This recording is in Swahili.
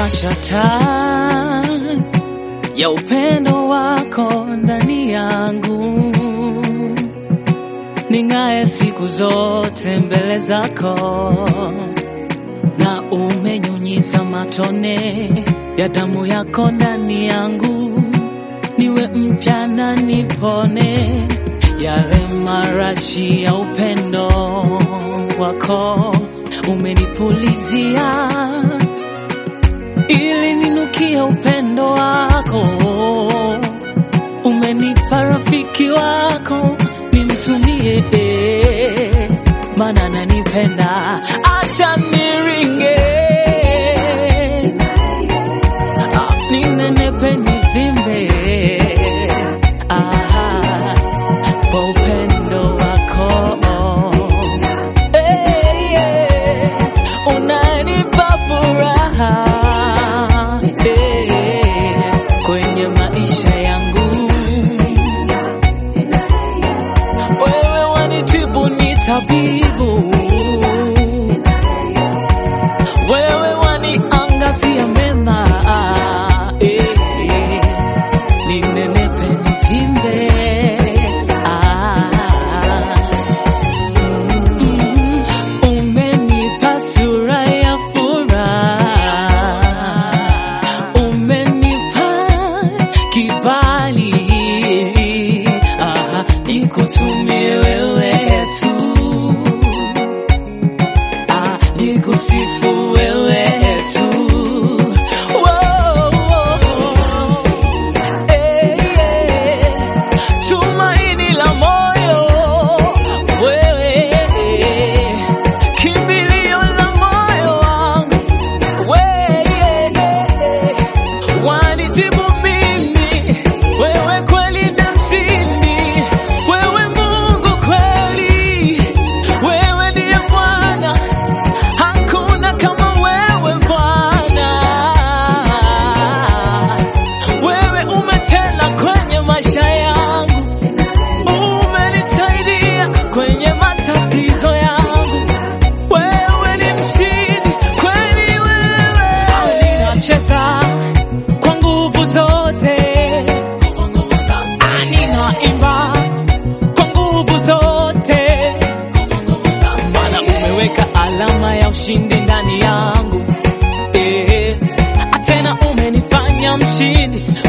umewasha taa ya upendo wako ndani yangu, ning'aye siku zote mbele zako, na umenyunyiza matone ya damu yako ndani yangu, niwe mpya na nipone yale marashi ya upendo wako umenipulizia ili ninukie upendo wako. Umenipa rafiki wako nimtumie, maana nanipenda, acha niringe, Ah, ninenepe nivimbe, Ah, kwa upendo wako Eh, yeah. Unanipa furaha eh, kwenye maisha yangu. Wewe wanitibu ni tabibu, wewe waniangazia mema eh, ninenepe nivimbe ah. Umenipa sura ya furaha, umenipa kibali, ah, nikutumie wewe tu, ah, nikusifu wewe tu. Wow, wow. Eh, eh. Tumaini la moyo wewe, kimbilio la moyo wangu wewe, wanitibu mimi, wewe kweli na mshindi, wewe Mungu kweli, wewe ndiye Bwana, hakuna kama wewe Bwana wewe umetenda kwenye maisha yangu, umenisaidia kwenye matatizo yangu. Wewe ni mshindi kweli, wewe ninacheza kwa nguvu zote, Ah, ninaimba kwa nguvu zote, maana umeweka alama ya ushindi ndani yangu eh, tena umenifanya mshindi